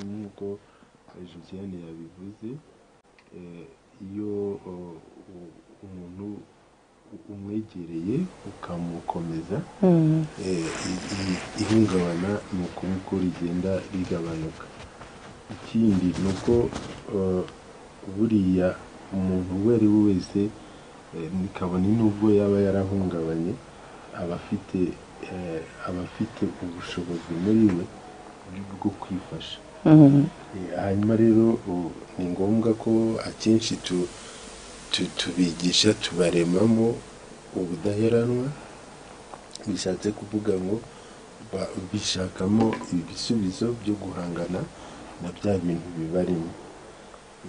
nk'uko Josiane yabivuze eh, iyo oh, u- umuntu u- umwegereye ukamukomeza eh, i- i- ihungabana ni ukuri ko rigenda rigabanuka ikindi ni uko eh, buriya umuntu uwo ari we wese eh, kabone n'ubwo yaba yarahungabanye aba afite eh, aba afite ubushobozi muri we bwo kwifasha Eh, hanyuma rero u- ni ngombwa ko akenshi tu- tu- tubigisha tubaremamo ubudaheranwa bishatse kuvuga ngo ba- bishakamo ibisubizo byo guhangana na bya bintu bibarimo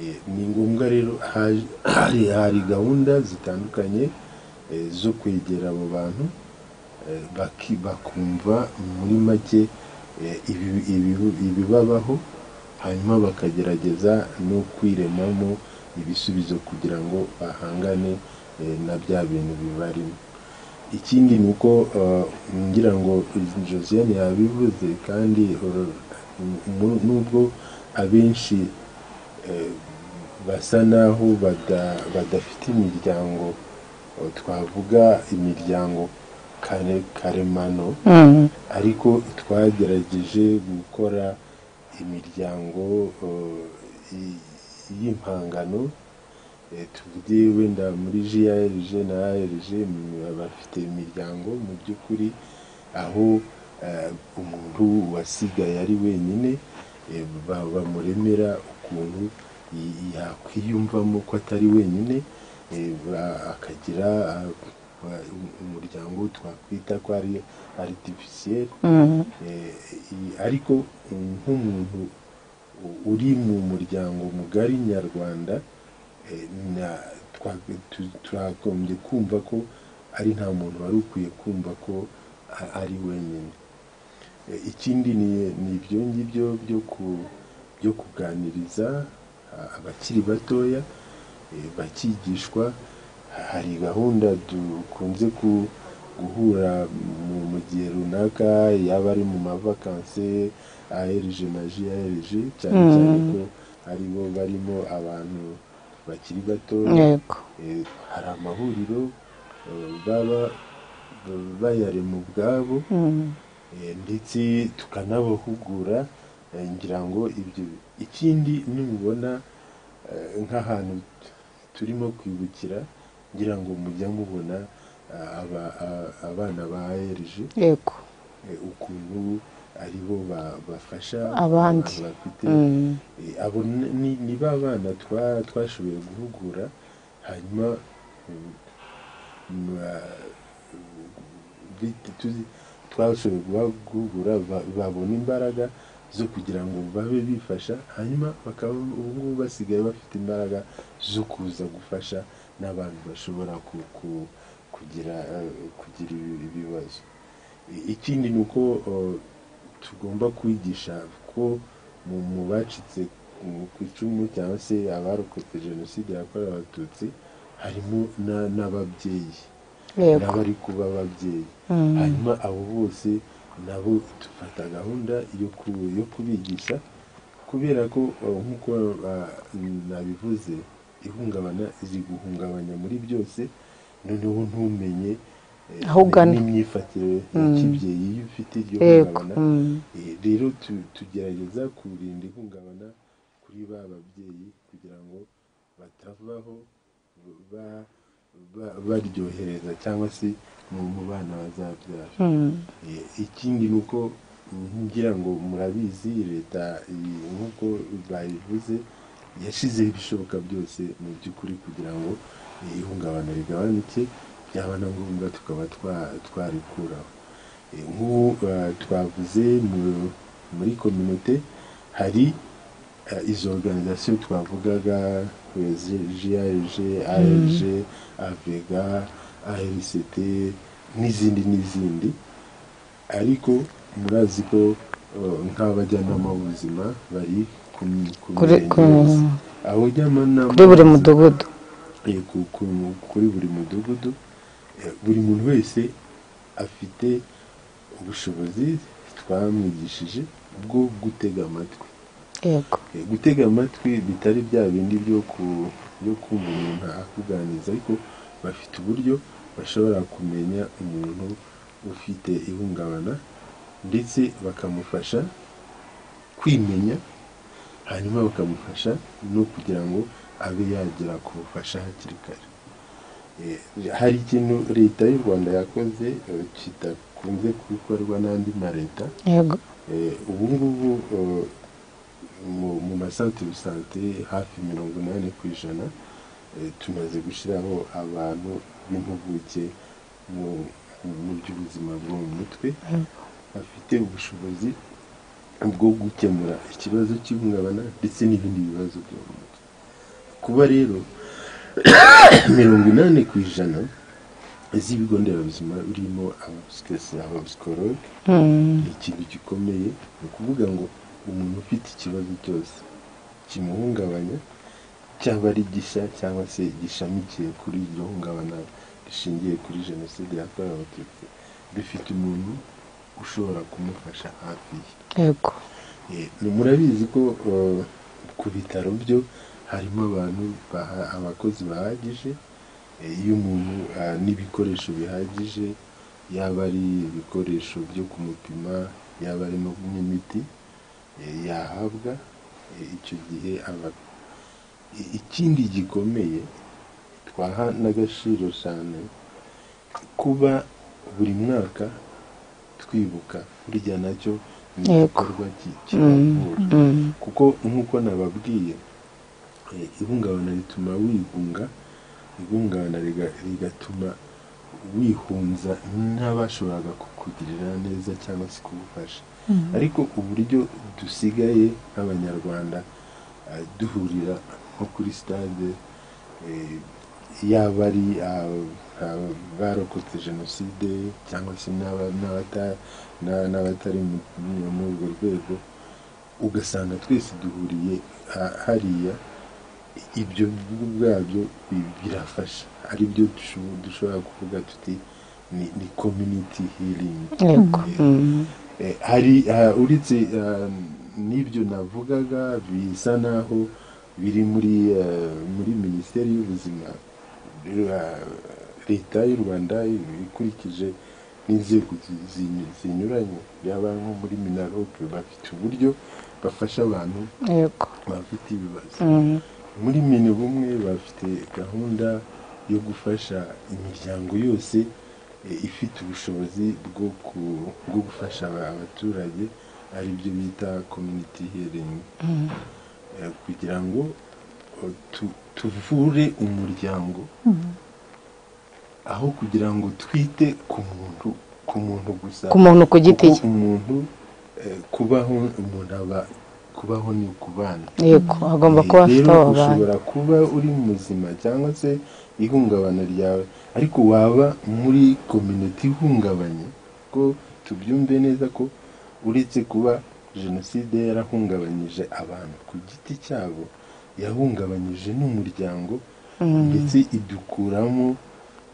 Eh, ni ngombwa rero haje- hari hari gahunda zitandukanye eh, zo kwegera abo bantu eh, baki- bakumva muri make eh, ibi- ibi- ibibabaho hanyuma bakagerageza no kwiremamo ibisubizo kugira ngo bahangane eh, na bya bintu bibarimo ikindi ni uko eh, ngira ngo josiane yabivuze kandi eh, nu- nubwo abenshi eh, basa naho bada- badafite imiryango eh, twavuga imiryango kare- karemano ariko twagerageje gukora imiryango eh, i- y'impangano eh, tuvuge wenda muri JRG na ARG m- bafite imiryango mu by'ukuri aho eh, umuntu wasigaye ari wenyine eh, ba- bamuremera ukuntu y- yakwiyumvamo ko atari wenyine eh, ba- akagira ah, wa- umuryango twakwita ko ari artificiel Eh, i- ariko mm, nk'umuntu u- uri mu muryango mugari nyarwanda eh, na- twa- tu- twagombye kumva ko ari nta muntu wari ukwiye kumva ko a- ari wenyine Eh, ikindi ni ni ibyo ngibyo byo ku- byo kuganiriza a- abakiri batoya eh, bakigishwa hari gahunda dukunze ku- guhura mu mu gihe runaka yaba ari mu mavakanse ARG na JRG cyane cyane ko ari bo barimo abantu bakiri batoya yego Eh, hari amahuriro eh, baba b- bayarema ubwabo Eh, ndetse tukanabahugura eh, ngira ngo ibyo ikindi nubona eh, nk'ahantu t- turimo kwibukira ngira ngo mujya mubona ah, aba- ah, abana ba ARG yego eh, ukuntu ari bo ba- bafasha Abandi. abantu bafite eh, abo ni- ni ni ba bana twa- twashoboye guhugura hanyuma mm, mm, ah, bit- tuzi- twashoboye guhugura ba- babona imbaraga zo kugira ngo babe bifasha hanyuma bakaba ubu ngubu basigaye bafite imbaraga zo kuza gufasha n'abantu bashobora ku- ku- kugira eh, kugira ibi- ibibazo I- ikindi ni uko eh, tugomba kwigisha ko mu mu bacitse ku- ku icumu cyangwa se abarokotse jenoside yakorewe abatutsi harimo na- n'ababyeyi yego n'abari kuba ababyeyi hanyuma abo bose nabo dufata gahunda yo ku- yo kubigisha kubera ko eh, nk'uko ah, nabivuze ihungabana izi guhungabanya muri byose noneho ntumenye eh, Aho ugana. n'imyifatire ya kibyeyi iyo ufite iryo yego hungabana Mm. Eh, rero tu- tugerageza kurinda ihungabana kuri ba babyeyi kugira ngo batavaho ba- ba- baryohereza cyangwa se mu mu bana bazabyara Mm. Eh, ikindi ni uko mm, ngira ngo murabizi leta iyi- nk'uko bayivuze yashyizeho ibishoboka byose mu by'ukuri kugira ngo eh, ihungabana rigabanuke byaba na ngombwa tukaba twa- twarikuraho Eh, nk'ubu eh, twavuze mu- muri kominote hari eh, izo organization twavugaga eh, Z- JAG, ARG, AVEGA, ARCT n'izindi n'izindi ariko murazi ko eh, nk'abajyanama b'ubuzima bari ku ku Kuri- mirenge ku- yose. Abo jyanama kuri buri b'ubuzima- mudugudu Eh, ku- ku- kuri buri mudugudu eh, buri muntu wese afite ubushobozi twamwigishije bwo gutega amatwi yego gutega amatwi bitari bya bindi byo ku byo kumva umuntu akuganiriza ariko bafite uburyo bashobora kumenya umuntu ufite ihungabana ndetse bakamufasha kwimenya hanyuma bakamufasha no kugira ngo abe yagera ku bufasha hakiri kare Eh, hari ikintu leta y'u rwanda yakoze eh, kidakunze gukorwa n'andi ma leta yego Eh, ubu ngubu eh, mu- mu masantere sante hafi mirongo inani ku ijana eh, tumaze gushyiraho abantu b'impuguke mu mu by'ubuzima bwo mu mutwe bafite ubushobozi bwo gukemura ikibazo cy'ihungabana ndetse n'ibindi bibazo byo mu mutwe kuba rero mirongo inani ku ijana z'ibigo nderabuzima birimo abapsikasi abapsikologe ni ikintu gikomeye ni ukuvuga ngo umuntu ufite ikibazo cyose kimuhungabanya cyaba ari gishya cyangwa se gishamikiye kuri iryo hungabana rishingiye kuri jenoside yakorewe abatutsi dufite umuntu ushobora kumufasha hafi ye yego Eh, ni- murabizi ko eh, ku bitaro byo harimo abantu baha- abakozi bahagije eh, iyo umuntu ah, n'ibikoresho bihagije yaba ari ibikoresho byo kumupima yaba ari no kunywa imiti eh, yahabwa eh, icyo gihe aba I- ikindi gikomeye twaha n'agaciro cyane kuba buri mwaka twibuka burya nacyo ni Yego. igikorwa ki- kiravura kuko nk'uko nababwiye eh, ihungabana rituma wigunga ihungabana riga- rigatuma wihunza n'abashoboraga kukugirira neza cyangwa se kugufasha ariko uburyo dusigaye nk'abanyarwanda eh, duhurira nko kuri stade eh, yaba ari ah, ah, barokotse jenoside cyangwa se n'aba- n'abata- na- n'abatari mu- mu- muri urwo rwego ugasanga twese duhuriye ha- hariya ibyo ubwabyo bi- birafasha ari byo dusho- dushobora kuvuga tuti ni, ni community healing yego Eh, hari ah, uretse ah, n'ibyo navugaga bisa naho biri muri ah, muri minisiteri y'ubuzima ah, leta y'u rwanda ikurikije n'inzego zi- zi- zinyuranye yaba nko muri minarope bafite uburyo bafasha abantu yego bafite ibibazo Mm, muri mini bumwe bafite gahunda yo gufasha imiryango yose eh, ifite ubushobozi bwo ku- bwo gufasha aba- abaturage ari byo bita community healing Eh, kugira ngo eh, tu- tuvure umuryango aho kugira ngo twite ku muntu ku muntu gusa ku muntu ku giti kuko cye umuntu eh, kubaho umuntu aba kubaho ni ukubana yego agomba kuba afite rero abo bantu ushobora kuba uri muzima cyangwa se ihungabana ryawe ariko waba muri kominoti ihungabanye ko tubyumve neza ko uretse kuba jenoside yarahungabanyije abantu ku giti cyabo yahungabanyije n'umuryango ndetse idukuramo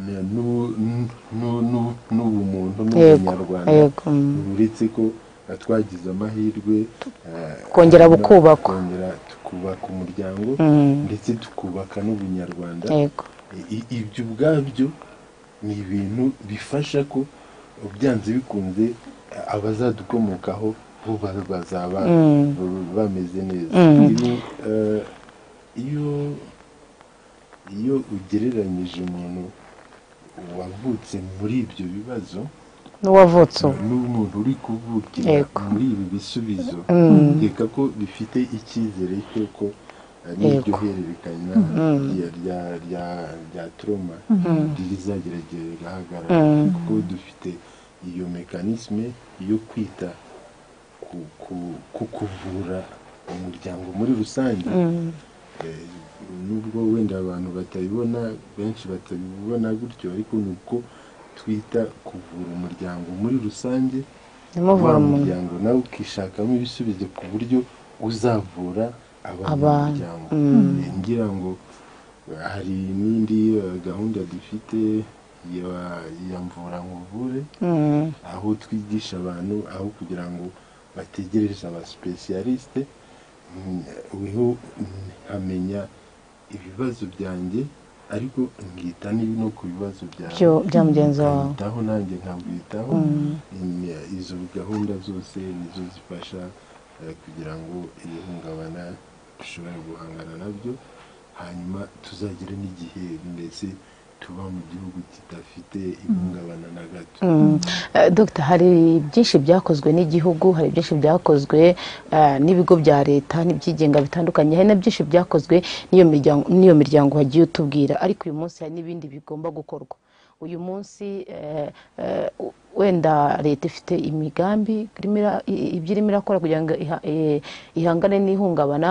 na- n'u- n'u- n'u- n'u- n'ubumuntu yego n'ubunyarwanda yego mm, uretse ko eh, twagize amahirwe eh, Kongera hanyuma bukubakwa. tukongera tukubaka umuryango mm, ndetse tukubaka n'ubunyarwanda yego I- ibyo ubwabyo ni ibintu bifasha ko byanze bikunze eh, abazadukomokaho bo ba- bazaba Mm. ba- bameze neza Mm. Ibi, eh, iyo iyo ugereranyije umuntu wavutse muri ibyo bibazo n'uwavutse ubu n'umuntu uri kuvukira Yego. muri ibi bisubizo nkeka ko bifite icyizere cy'uko eh, n'iryo Yego. hererekanya rya- rya- rya- rya turoma rizageragira rigahagarara Mm. kuko dufite iyo mekanisme yo kwita ku, ku, ku kuvura umuryango muri rusange Mm, Eh, nubwo wenda abantu batabibona benshi batabibona gutyo ariko ni uko twita kuvura umuryango muri rusange nimuvura wa umuntu muryango nawe ukishakamo ibisubizo ku buryo uzavura Abantu, abanyamuryango mm. Eh, ngira ngo eh, hari n'indi eh, gahunda dufite ya ya mvura nkuvure Mm, aho twigisha abantu aho kugira ngo bategereze abasipesiyalisite uriho nkamenya ibibazo byanjye ariko nkita n'ibi no ku bibazo byo bya mugenzi wawe nkitaho nanjye nkabwitaho izo gahunda zose nizo zifasha eh, kugira ngo iri hungabana dushobore guhangana nabyo hanyuma tuzagere n'igihe mbese tuba mu gihugu kidafite ihungabana na gato Mm. Eh, Dr hari byinshi byakozwe n'igihugu hari byinshi byakozwe eh, n'ibigo bya leta n'ibyigenga bitandukanye hari na byinshi byakozwe n'iyo miryango n'iyo miryango wagiye utubwira ariko uyu munsi hari n'ibindi bigomba gukorwa uyu munsi eh, eh, u- wenda leta ifite imigambi irimo ira- i- ibyo irimo irakora kugira ngo iha- eh, ihangane n'ihungabana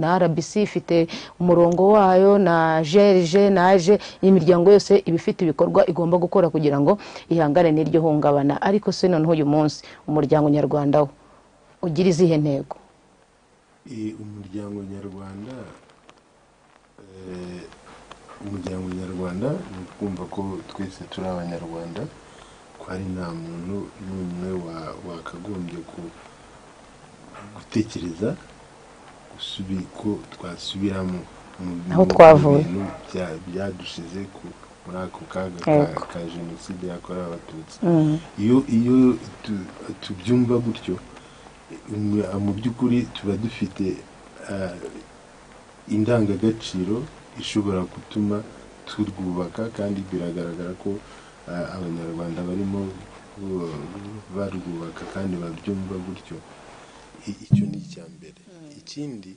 na rbc ifite umurongo wayo na grg na age imiryango yose iba ifite ibikorwa igomba gukora kugira ngo ihangane n'iryo hungabana ariko si noneho uyu munsi umuryango nyarwanda wo ugira izihe ntego Eh, umuryango nyarwanda eh, umuryango nyarwanda ni ukumva ko twese turi abanyarwanda ko hari nta muntu n'umwe wa- wakagombye ku- gutekereza gusubi ko twasubiramo mu- Aho mu- mu twavuye. bintu bya- byadushize ku- muri ako kaga Yego. ka- ka jenoside yakorewe abatutsi iyo iyo tu- tubyumva gutyo mu- mu by'ukuri tuba dufite eh, indangagaciro ishobora gutuma turwubaka kandi biragaragara ko eh, abanyarwanda barimo eh, barwubaka kandi babyumva gutyo I- icyo ni icya mbere ikindi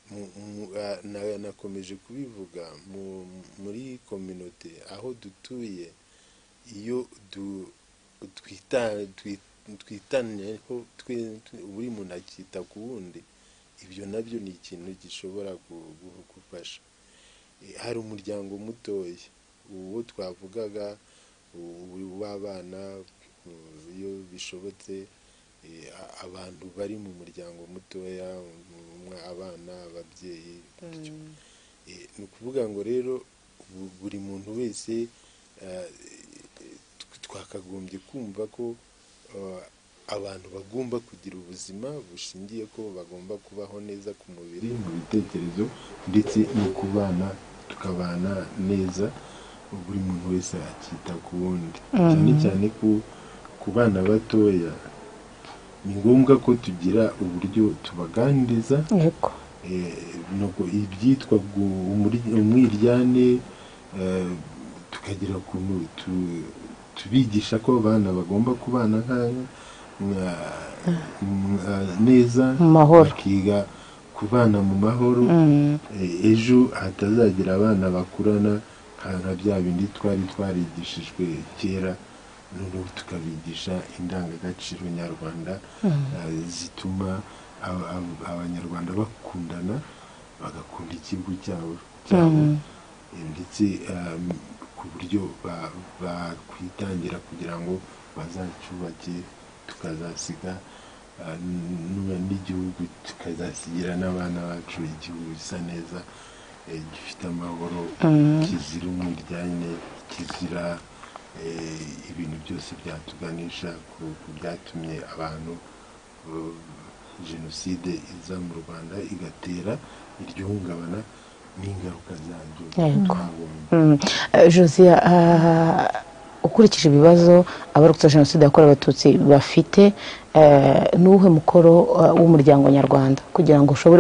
mu- mu- a- na- nakomeje kubivuga mu- muri kominote aho dutuye iyo du- twita- twi- twitanyeho twe- twe- buri muntu akita ku wundi ibyo nabyo ni ikintu gishobora gu- gu- gufasha Eh, hari umuryango mutoya uwo twavugaga u- w'abana u- iyo bishobotse eh, a- abantu bari mu muryango mutoya mu- mu- abana ababyeyi bityo. Eh, ni ukuvuga ngo rero bu- buri muntu wese eh, tw- twakagombye kumva ko eh, abantu bagomba kugira ubuzima bushingiye ko bagomba kubaho neza ku mubiri mu bitekerezo ndetse no kubana tukabana neza buri muntu wese akita ku wundi cyane cyane ku ku bana batoya ni ngombwa ko tugira uburyo tubaganiriza yego Eh, nuko ibyitwa gu- umuri- umwiryane eh, tukagira ukuntu tu- tubigisha ko abana bagomba kubana nka- nka- nka- neza Mu mahoro. bakiga kubana mu mahoro Eh, ejo hatazagira abana bakurana nka nka bya bindi twari twarigishijwe kera noneho tukabigisha indangagaciro nyarwanda eh, zituma aba- aba- abanyarwanda bakundana bagakunda igihugu cyabo cyabo Eh, ndetse um, ku buryo ba- bakwitangira kugira ngo bazacyubake tukazasiga uh, n- n'igihugu tukazasigira n'abana bacu igihugu gisa neza eh, gifite amahoro kizira umuryane kizira eh, ibintu byose byatuganisha ku ku byatumye abantu eh, jenoside iza mu rwanda igatera iryo hungabana n'ingaruka zabyo Yego. twabonye Mm. Eh, josiya ah, ukurikije ibibazo abarokotse jenoside yakorewe abatutsi bafite eh, ni uwuhe mukoro ah, w'umuryango nyarwanda kugira ngo ushobore